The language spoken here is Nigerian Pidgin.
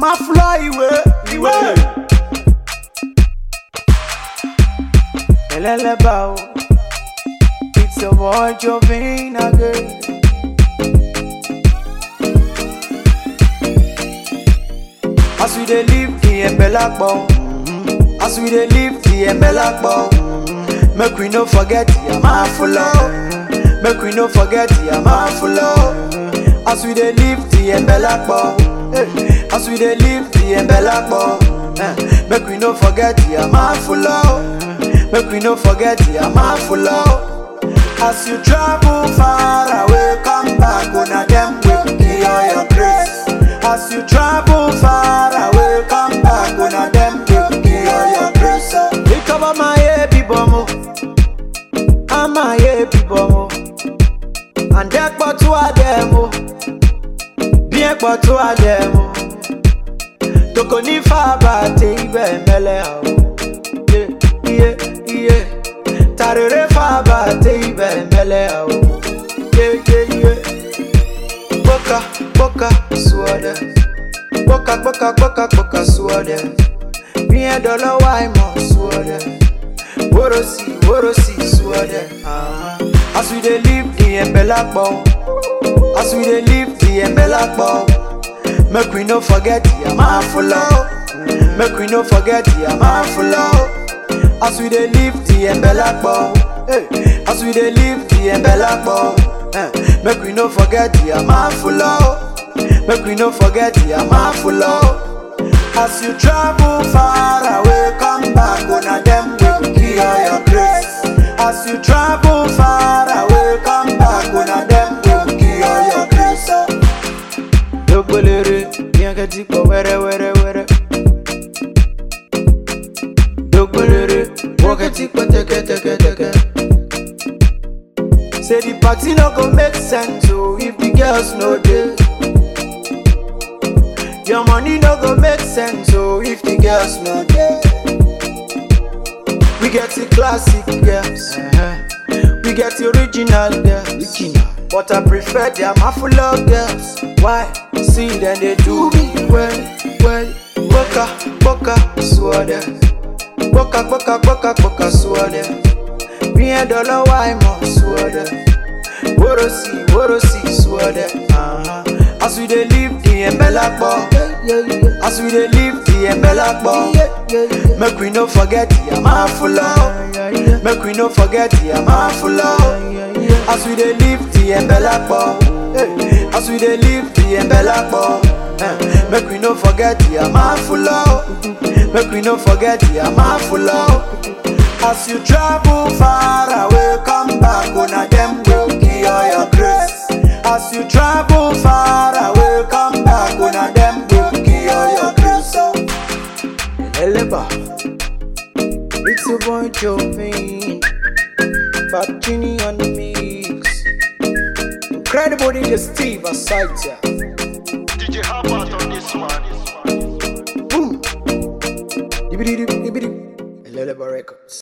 máa fúlọ́ ìwé ìwé. ẹlẹ́lẹ́bà o it's your boy Jovin again. as we dey live the embelakpo as we dey live the embelakpo make we no forget the amafulo make we no forget the amafulo as we dey live the embelakpo eh, as we dey live the embelakpo eh, make we no forget the amafulo make we no forget the amafulo as you travel far away come back una dem wey give you your grace as you travel far away come back una dem wey give you your grace. ìkọ́bọ̀ máa yé bíbọ̀ mo á máa yé bíbọ̀ mo àǹdẹ́pọ̀ tó àdẹ̀ mo bí ẹ̀pọ̀ tó àdẹ̀ mo tòkò ní fàbà tẹ ibẹ̀ mẹ́lẹ̀ àwọ̀ iye iye tàrèrè fàbà tẹ ibẹ̀ mẹ́lẹ̀ àwọ̀ iye iye iye kpọ́ka kpọ́ka sùọ́dẹ̀ kpọ́ka kpọ́ka kpọ́ka kpọ́ka sùọ́dẹ̀ bí ẹ̀dọ̀ lọ́wọ́ àìmọ̀ sùọ́dẹ̀ wórosì wórosì sùọ́dẹ̀. as we dey live the embelakpo as we dey live the embelakpo make we no forget the amafulo make we no forget the amafulo as we dey live the embelakpo hey, as we dey live the embelakpo eh, make we no forget the amafulo make we no forget the amafulo as you travel far away come back una dem wey give you your grace as you travel far away come back una dem wey give you your grace. dogbolere yẹn kẹ́ ti pọ̀ wẹ́rẹ́wẹ́rẹ́wẹ́rẹ́. dogbolere wọ́n kẹ́ ti pọ̀ tẹ́kẹ́tẹ́kẹ́tẹ́kẹ́. Say the party no go make sense oh if the girls no dey. Your money no go make sense oh if the girls no dey. We get the classic girls, we get the original girls. But I prefer the Amafula girls. Why? See them they do me well, well. Boka, boka, swore Boka, boka, boka, boka, swore bí ẹ dọ́lọ́ wá ìmọ̀ sùọ́dẹ̀ wórosì wórosì sùọ́dẹ̀. as we dey live the embelakpo as we dey live the embelakpo make we no forget the amafulo make we no forget the amafulo as we dey live the embelakpo as we dey live the embelakpo make we no forget the amafulo make we no forget the amafulo. As you travel far away, come back, una dem will give you your grace. As you travel far away, come back, una dem will give you your grace. Eleba, it's your boy Jovin, Fat Genie on the mix. Incredible DJ Steve aside ya. DJ Harvard on this one. Boom. Dibidi dibidi. Eleba Records.